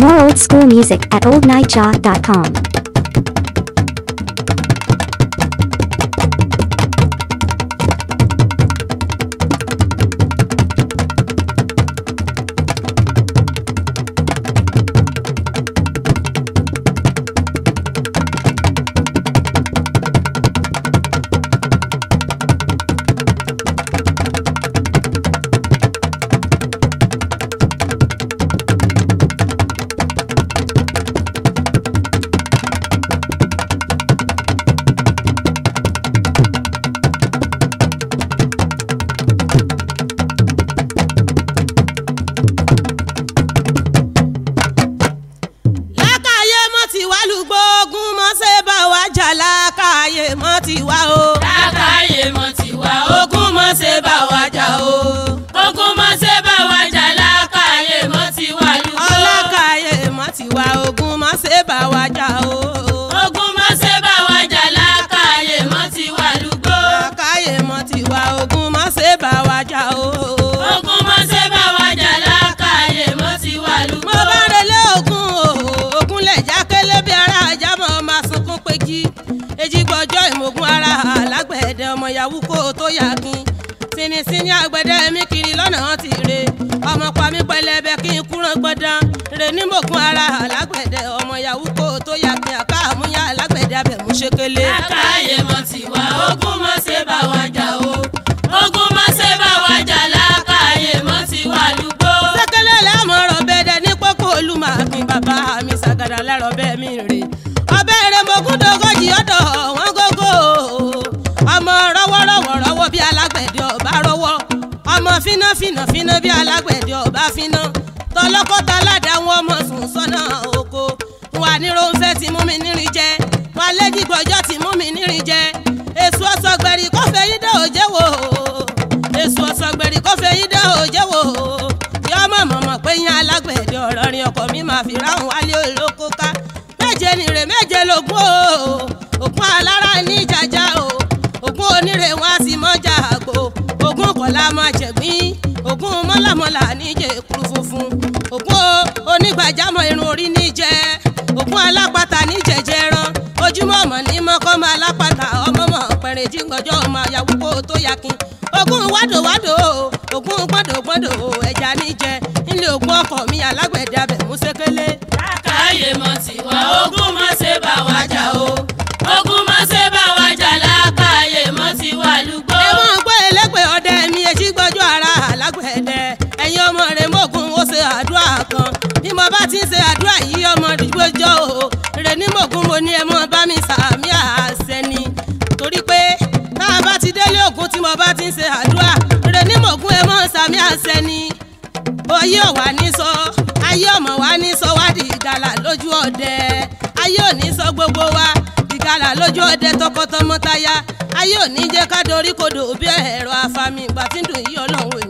More old school music at oldnightjaw.com. lákàyè mọ́ ti wá lùgbọ́ ogun mọ́ ṣe bá wa jà lákàyè mọ́ ti wá o. lákàyè mọ̀ tí wá ogun mọ̀ ṣe bá wa jà o. ogun mọ̀ ṣe bá wa jà lákàyè mọ̀ tí wá lùgbọ́. ọlákàyè mọ́ ti wá ogun mọ́ ṣe bá wa jà o. ogun mọ̀ ṣe bá wa jà lákàyè mọ̀ tí wá lùgbọ́. lákàyè mọ́ ti wá ogun mọ́ ṣe bá wa jà o. ogun mọ̀ ṣe bá wa jà lákàyè mọ̀ tí wá mo lùgbọ́. bá relé ogun o ogun lè já kélé bí ara ajá mọ́ máa sunkún péjì èjì gbọ́jọ́ ìmọ̀gún ara alágbẹ̀dẹ ọmọ yahoo kó o tó yàgin sinisini àgbẹ̀dẹ mi kiri lọ́nà ti re ọmọ pa mí pẹlẹbẹ kí n kúrán gbọ́dán re ní mọ̀gún ara alágbẹ̀dẹ ọmọ yahoo kó o tó yàgin àká àmúyá alágbẹ̀dẹ abẹ̀mú ṣekele. lákàyè mọ̀ tí wá ogun mọ̀ ṣe bá wa jà o. ogun mọ̀ ṣe bá wa jà lákàyè mọ̀ tí wá lùgbọ́. sẹ́kẹ́lẹ́ lẹ́mọ̀ ọ̀rọ̀ bẹ́ẹ̀dẹ̀ ní pópó olùmọ̀ọ́kìn bàbá mi ṣàgàdà lẹ́rọ̀ bẹ́ẹ̀ mi rè ọbẹ̀ rẹ̀ mọ̀gúndógójì ọ̀dọ̀ wọn gógó ọmọ rọ́wọ́rọ́wọ́ rọ́wọ́ bí alágbẹ̀dẹ ọba rọ́wọ́ ọmọ fínà fínà fínà bí alágbẹ̀dẹ ọba fínà tọlọ́kọ́tà ládàá wọn ọmọ sùn sọ́nà oko wà ní ronfẹ́ tí mú mi nírin jẹ wà lẹ́jìgbọ́jọ́ tí mú mi nírin jẹ èso ọ̀sọ̀gbẹ̀rì kọ́fẹ́ yí dé òjé wò èso ọ̀sọ̀gbẹ̀rì kọ́fẹ́ yí dé òjé wò yọ ọmọ mọ̀mọ́ pé yín alágbẹ̀dẹ ọ̀rọ̀ rin ọkọ̀ mi máa fi ráhùn wálé olóko ká méje nìrè méje lógún o ògún alára ní jàjà o ògún onírè wọn a sì mọ́jà àgbo ògún kọ̀lá máa jẹ̀gbín ògún mọ́làmọ́là níjẹ̀ èkuru funfun ògún onígbàjámọ̀ irun orí níjẹ̀ ògún alápàtà níjẹ̀jẹ̀ ran ojúmọ́ ọmọ ní mọ́kọ́mọ́ alápàtà ọmọọmọ pẹ̀rẹ̀ jíngọjọ́ ọmọ àyàwó kó tó yakin ògún wádòwádò ògún gbọ́dọ̀gbọ́dọ̀ ẹja níjẹ nílé ògún ọkọ̀ mi alágbẹ̀dẹ abẹ̀mú sékélé. lákàyè mọ̀ tí wá ogun mọ̀ ṣe bá wa jà o. ogun mọ̀ ṣe bá wa jà lákàyè mọ̀ tí wá lùgbọ́. ẹ mọ̀ pé ẹlẹ́gbẹ̀ ọdẹ mi etí gbọ́jọ́ ara alágbẹ̀dẹ ẹ̀yin ọmọ rẹ̀ mọ̀gùn ó ṣe àdúrà kan bí mo bá ti ń ṣe àdúrà yìí ọmọ ìgbọ́jọ́ o rẹ̀ ní mọ̀gùn mo ní ẹ mọ̀ bá mi sàmì àṣẹ ni torí pé tá a bá ti délé ògùn tí mo bá ti ń ṣe àdúrà rẹ̀ ní mọ̀gùn ẹ mọ̀ sàmì àṣẹ ni oyè ọ̀wà ní sọ ayé ọmọ wa ní sọ wá di ìgalà lójú ọdẹ ayé ò ní sọ gbogbo wa ìgalà lójú ọdẹ tọkọtọmọtaya ayé ò ní jẹ́ ká dorí kodò bí ẹ̀rọ afami ìgbà tí ń dùn yí ọlọ́run